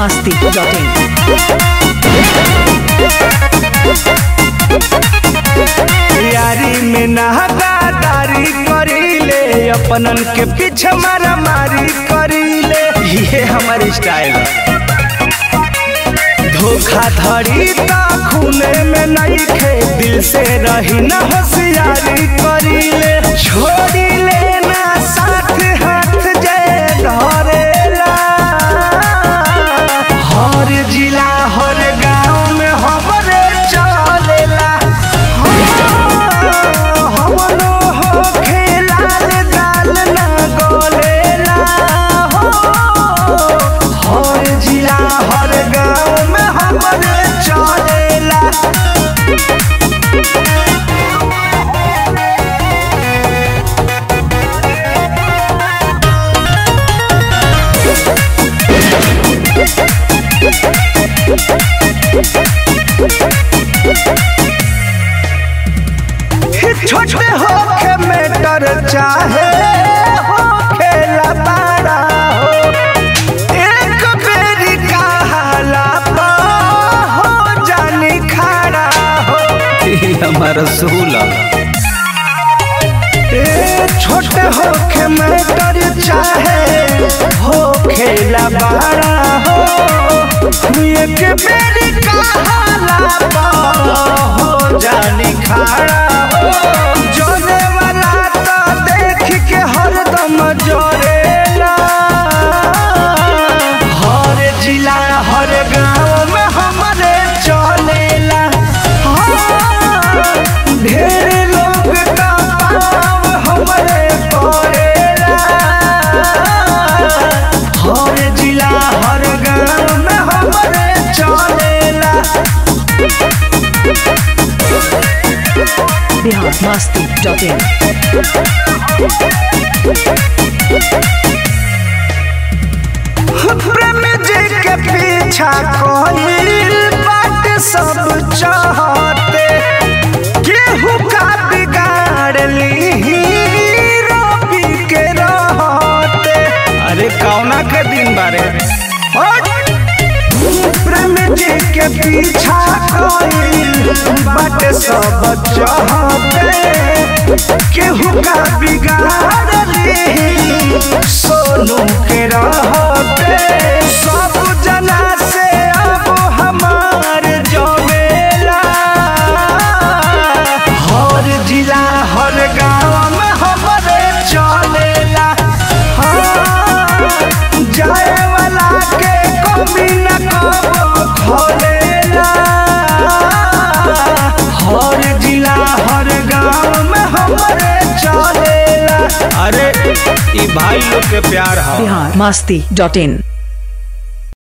masti.in. यारी में नहदारी करीले अपनन के पीछे मारा मारी करीले ये हमारी स्टाइल धोखाधड़ी ता खूने में नहीं खे दिल से रही न होशियारी करीले छोड़ी लेना साथ हाथ जय धरेला हर जिला हर गांव में हमरे चलेला हमनो हो खेलाल दाल ना गोलेला हो हर जिला हर गांव में हमरे चलेला छोटे होके मेटर चाहे हो खेला बड़ा हो एक बेरी कहाला पा हो जानी खड़ा हो हमारा सूला ए छोटे होके मेटर चाहे हो खेला बड़ा हो एक बेरी कहाला पा हो जानी खड़ा हो जोरे वाला तो देख के हरदम जोरेला हर जिला हर गांव में हमारे चलेला हाँ, ढेर लोग का पाव हमारे पड़ेला हर जिला हर गांव में हमारे चलेला Bihar masti.in. प्रेम जी के पीछा कोई बात सब चाहते केहू का बिगाड़ ली रवि के रहते अरे कौना के दिन बारे प्रेम जी के पीछा कोई बात सब चाहते केहू का बिगाड़ ली सोनू के रहते सब जना से अब हमार जमेला हर जिला हर गांव में हमारे चलेला हाँ, जाए वाला के कमी न कबो खोलेला हर जिला हर गांव में हमारे चलेला अरे ई भाई लोग के प्यार है Bihar masti.in.